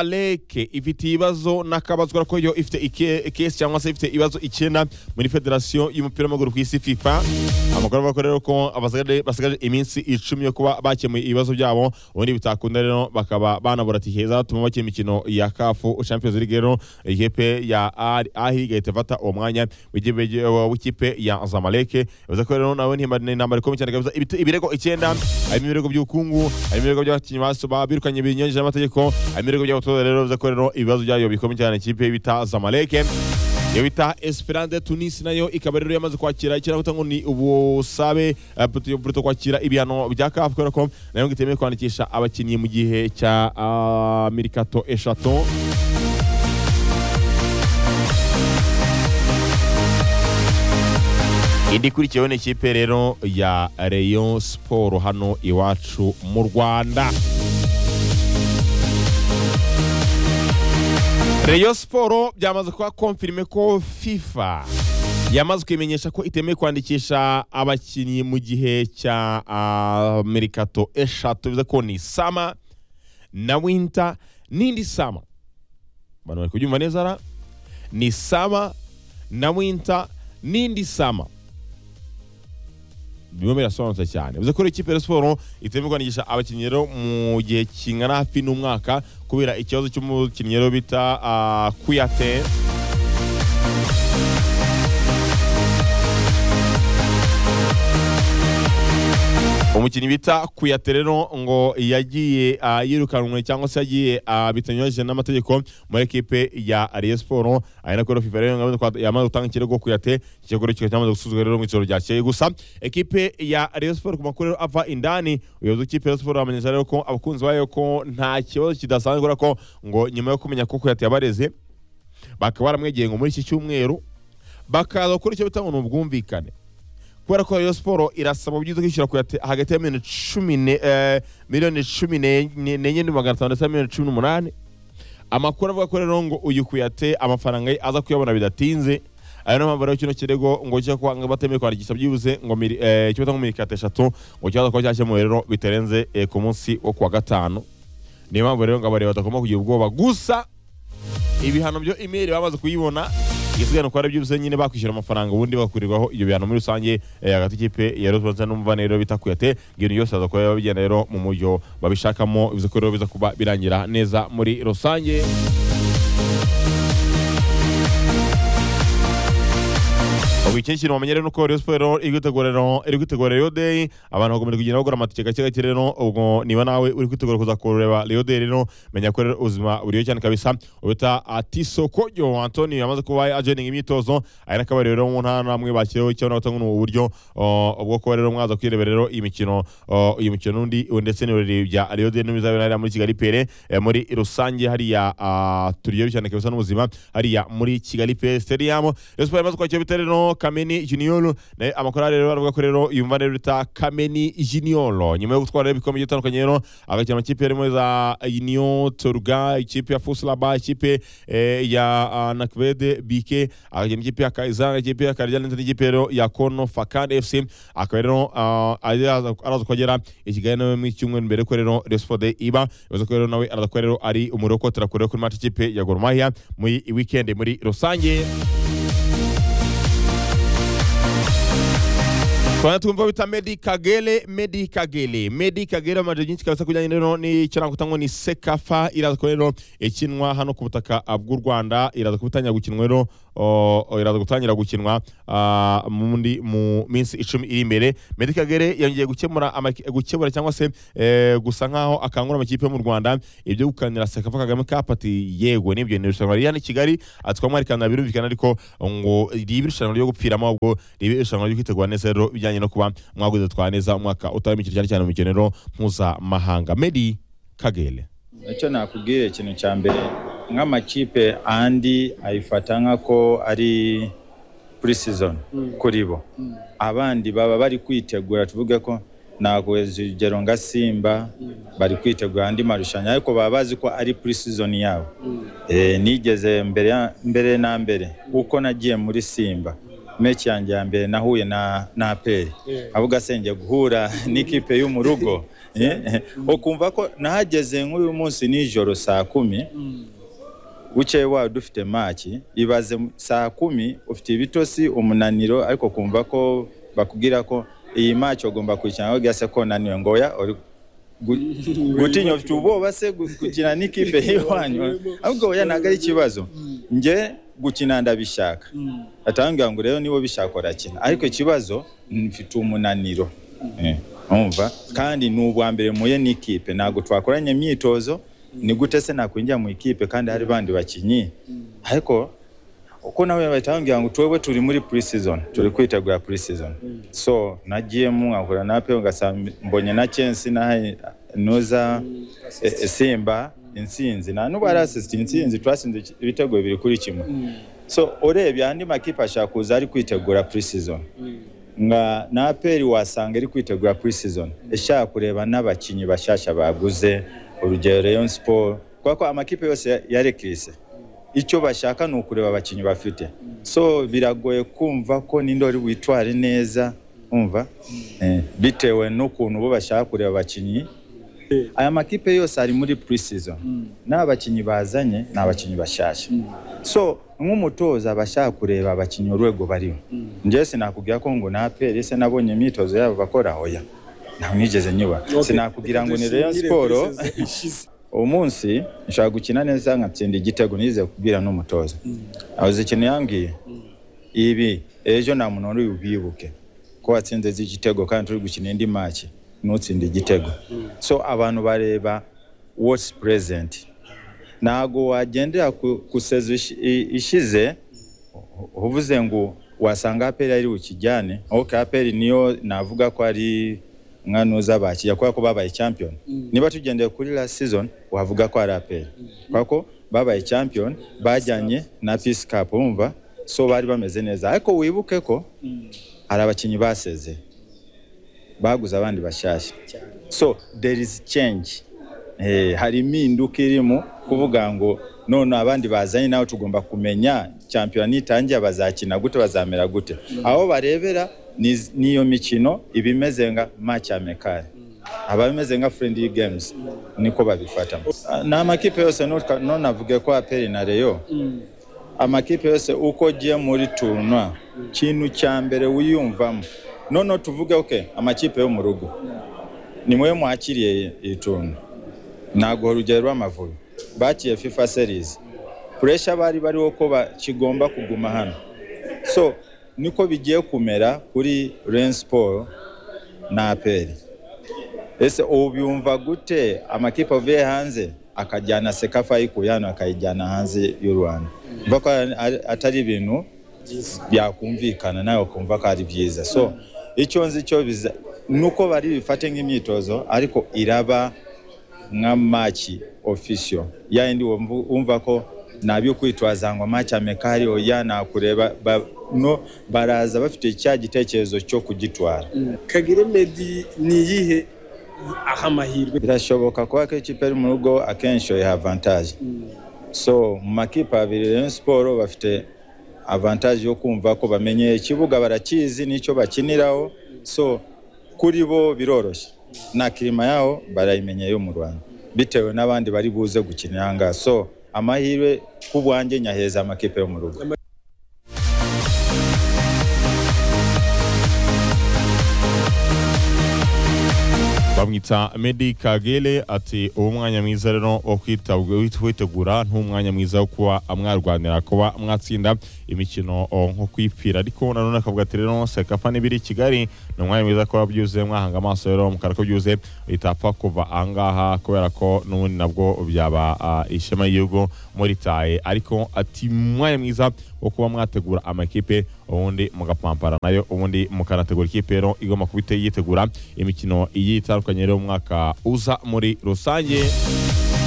amaleke ifite ibibazo n'akabazwa ko yo ifite ikesi cyangwa se ifite ibibazo icyenda muri federasiyo y'umupira w'amaguru ku isi fifa amakuru avuga ko rero ko abasigaje basigaje iminsi icumi yo kuba bakemuye ibibazo byabo ubundi bitakunda rero bakaba banabura ati heza batuma bakina imikino ya kafu champions league rero ikipe ya ahiri igahita ifata uwo mwanya w'ikipe ya zamaleke bivuze ko rero nawe ntintambara ikomeye cyane kabisa Ibite- ibirego icyenda harimo ibirego by'ubukungu harimo ibirego by'abakinnyi basoba birukanye binyuranyije n'amategeko harimo ibirego by'abatoza rero bivuze ko rero ibibazo byayo bikomeye cyane ikipe bita zamaleke iyo bita esperande tunisi nayo ikaba rero yamaze kwakira ikirahuta ngo ni ubusabe eh, Puerto- Puerto kwakira ibihano bya kafu kubera ko nayo ngo itemewe kwandikisha abakinnyi mu gihe cya ah, mirikato eshatu indi ikurikiyeho ni ikipe rero ya reyo siporo hano iwacu mu rwanda reyo siporo byamaze kuba konfirime ko fifa yamaze kubimenyesha ko itemewe kwandikisha abakinnyi mu gihe cya ah, mirikato eshatu bivuze ko ni sama na winta n'indi sama abantu bari kubyumva neza ra ni sama na winta n'indi sama bimwe birasobanutse cyane bivuze ko rero ikipe ya siporo itemewe kwandikisha abakinnyi rero mu gihe kingana hafi n'umwaka kubera ikibazo cy'umukinnyi rero bita ah, kuyate umukinnyi bita kuyate rero ngo yagiye ah, yirukanwe cyangwa se yagiye ah, bitanyuranyije n'amategeko muri ekipe ya Rayon Sport ari nako rero FIFA rero yamaze kwa- yamaze gutanga ikirego kuyate ikirego rero kikaba cyamaze gusuzwa rero mu ijoro ryakeye gusa ekipe ya Rayon Sport ku makuru rero ava indani ubuyobozi bw'ikipe ya Rayon Sport bamenyesha rero ko abakunzi bayo ko nta kibazo kidasanzwe kubera ko ngo nyuma yo kumenya ko kuyate yabareze bakaba baramwegeye ngo muri iki cyumweru bakaza gukora icyo bita ngo ni ubwumvikane kubera ko Rayon Sport irasaba ubyiza kwishyura ku yate- hagati ya miliyoni cumi ne- eh, miliyoni cumi ne- ne- n'enye n'ibihumbi magana atanu ndetse na miliyoni cumi n'umunani amakuru avuga ko rero ngo uyu kuyate amafaranga ye aza kuyabona bidatinze ayo niyo mpamvu rero kino kirego ngo cyo kuba ngo batemewe kwandikisha byibuze ngo miri- eh, icyo bita ngo mirikate eshatu ngo kibaza kuba cyakemuwe rero bitarenze eh, ku munsi wo kuwa gatanu niyo mpamvu rero ngo abareba batagomba kugira ubwoba gusa ibihano byo imeri bamaze kuyibona igisigaye uko ari byose nyine bakwishyura amafaranga ubundi bakurirwaho ibyo bihano muri rusange eh, hagati y'ikipe ya Rayon Sports n'umuvane rero bita kuyate ibintu byose aza kuba bigenda rero mu buryo babishakamo bivuze ko rero biza kuba birangira neza muri rusange ubu ikindi kintu wamenye rero ni uko Rayon Sports rero iri kwitegura rero- iri kwitegura Rayon Day abantu bagomba kugenda bagura amatike gake gake rero ubwo niba nawe uri kwitegura kuza kureba Rayon Day rero menya ko rero ubuzima buriyo cyane kabisa ubita Atiso Kojo Anthony yamaze kuba ajoining imyitozo ari nakaba rero mu ntara namwe bakiriho icyo na batanga ubu buryo uh, ubwo kuba rero mwaza kwirebera rero iyi mikino uh, uyu mukino n'undi ndetse n'ibirori bya Rayon Day n'ibizabera hariya muri Kigali Pere eh, muri rusange hariya ah, turiyo cyane kabisa n'ubuzima hariya muri Kigali Pere Stadium Rayon Sports yamaze kwakira bitare no Kameni Junior naye amakorali rero aravuga ko rero yumva rero bita Kameni Junior nyuma yo gutwara rero ibikombe bitandukanye rero agakina amakipe harimo za Union Torga ikipe ya Fuslaba ikipe eh, ya ah, Nakvede BK agakina ikipe ya Kaizanga ikipe ya Karjan ndetse n'ikipe rero ya Kono Fakan FC akaba rero ah, araza araza kugera i Kigali nawe mu cyumweru mbere ko rero Rayon Sports Day iba bivuze ko rero nawe araza kuba rero ari umurokotera kure kuri match ikipe ya Gor Mahia muri weekend muri rusange Twari twumva bita Medi Kagere, Medi Kagere, Medi Kagere amaje byinshi kabisa kujyanye rero n'ikirango tango ni Sekafa iraza kuba rero ikinwa hano ku butaka bw'u Rwanda iraza kubitangira gukinwa rero o- o, iraza gutangira gukinwa ah, mundi mu minsi icumi iri imbere Medi Kagere yongeye gukemura amaki- gukemura cyangwa se eh, gusa nkaho akangura amakipe yo mu Rwanda ibyo gukanira Sekafa Kagame kapati yego nibyo ni irushanwa riri hano i Kigali atwa mwarikanira birumvikana ariko ngo ribe irushanwa ryo gupfiramo ahubwo ribe irushanwa ryo kwitegura neza rero bijyanye no kuba mwaguze twa neza umwaka utaha imikino cyane cyane mu mikino rero mpuzamahanga medi kagere icyo nakubwira ikintu cya mbere nk'amakipe andi ayifata nk'ako ari kuri season kuri bo abandi baba bari kwitegura tuvuge ko naguheza urugero nka simba bari kwitegura andi marushanwa ariko baba bazi ko ari kuri season yabo Eh, nigeze mbere ya- mbere na mbere uko nagiye muri simba mechi yanjye ya mbere nahuye na na aperi avuga senge guhura n'ikipe yo mu rugo Eh, ukumva ko nahageze nk'uyu munsi nijoro saa kumi bukeye wawe dufite maki ibaze mu- saa kumi ufite ibitosi umunaniro ariko kumva ko bakubwira ko iyi maki ugomba kuyikina aho se ko unaniwe ngo oya uri gu- gutinya ufite ubwoba se gu- gukina n'ikipe y'iwanyu ahubwo oya ntabwo ari ikibazo njye gukina ndabishaka atambwira ngo rero niba ubishaka urakina ariko ikibazo mfite umunaniro Eh, urumva kandi ni ubwa mbere muye n'ikipe ntabwo twakoranye imyitozo ni gute se nakwinjira mu ikipe kandi hari bandi bakinnyi ariko uko nawe batambwira ngo twebwe turi muri pre-season turi kwitegura pre-season so nagiyemo nkahura na pe ugasanga mbonye na chensi na nuza eh, eh, simba insinzi nta n'ubu hari assist insinzi twasinze ibitego bibiri kuri kimwe so urebye andi makipe ashaka kuza ari kwitegura pre-season nga na APR wasanga iri kwitegura pre-season ishaka kureba n'abakinnyi bashyashya baguze urugero Rayon Sport kubera ko amakipe yose yarekise icyo bashaka ni ukureba abakinnyi bafite so biragoye kumva ko ninde wari witware neza umva eh, bitewe n'ukuntu bo bashaka kureba abakinnyi aya makipe yose ari muri pre-season n'abakinnyi bazanye ni abakinnyi bashyashya so nk'umutoza aba ashaka kureba abakinnyi urwego bariho njyewe sinakubwira ko ngo napere se nabonye imyitozo yabo bakora oya ntabwo nigeze nyuba sinakubwira ngo ni Rayon Sport uwo munsi nshaka gukina neza nkatsinda igitego nize kubwira n'umutoza avuze ikintu yambwiye ibi ejo nta muntu wari bwibuke ko watsinze izi igitego kandi turi gukina indi maki ntutsinde igitego so abantu bareba what's present ntabwo wagendera ku, ku sezo ishi- i- ishize uvuze ngo wasanga aperi ari bukijyane ok aperi niyo navuga ko ari mwanuza bakijya kubera ko babaye champion niba tugendeye kuri last season wavuga ko ari aperi kubera ko babaye champion bajyanye na peace cup urumva so bari bameze neza ariko wibuke ko hari abakinnyi basezeye baguze abandi bashyashya so there is change eh, hari impinduka irimo kuvuga ngo none abandi bazanye nawe tugomba kumenya champiyona nitangiye bazakina gute bazamera gute aho barebera ni- niyo mikino ibimeze nka match amekare abameze nka friendly games niko babifatamo ni amakipe yose nutka- none avuge ko aperi na reyo amakipe yose uko ugiye muri turunwa ikintu cya mbere wiyumvamo noneho tuvuge oke amakipe yo mu rugo ni mwe mwakiriye iri turunwa ntabwo urugero rw'amavubi bakiriye fifa series puresha bari bariho ko ba- kigomba kuguma hano so niko bigiye kumera kuri ren siporo na aperi ese ubu byumva gute amakipe avuye hanze akajyana sekafa ayikuye hano akayijyana hanze y'u rwanda mva ko ari- atari ibintu byakumvikana nawe ukumva ko ari byiza so icyo nzi cyo biza nuko bari bifate nk'imyitozo ariko iraba nka maki ofisiyo ya yindi wumva wumva ko nabyo kwitwaza ngo maki amekari oya nakureba ba, no baraza bafite cya gitekerezo cyo kugitwara kagire medi ni iyihe aha amahirwe birashoboka kuba ko ikipe ari mu rugo akenshi oya avantage so mu makipe abiri Rayon Sport bafite avantage yo kumva ko bamenye ikibuga barakizi n'icyo bakiniraho so kuri bo biroroshye na kirima yaho barayimenye yo mu Rwanda bitewe n'abandi bari buze gukinira aha ngaha so amahirwe ku bwanjye nyaheza amakipe yo mu rugo bamwita medi kagere ati uwo mwanya mwiza rero wo kwitabwa- kwitegura n'umwanya mwiza wo kuba mwarwanira kuba mwatsinda imikino o, nko kwipfira ariko nanone akavuga ati rero sekafa n'ibiri i kigali ni umwanya mwiza kuba byuzuye mwahanga amaso rero mukara ko byuzuye bitapfa kuva ahangaha kubera ko n'ubundi nabwo byaba ah, ishema y'igihugu muritaye ariko ati umwanya mwiza wo kuba mwategura amakipe ubundi mugapampara nayo ubundi mukanategura ikipe rero igomba kuba ite- yitegura imikino igiye itandukanye rero mu mwaka uza muri rusange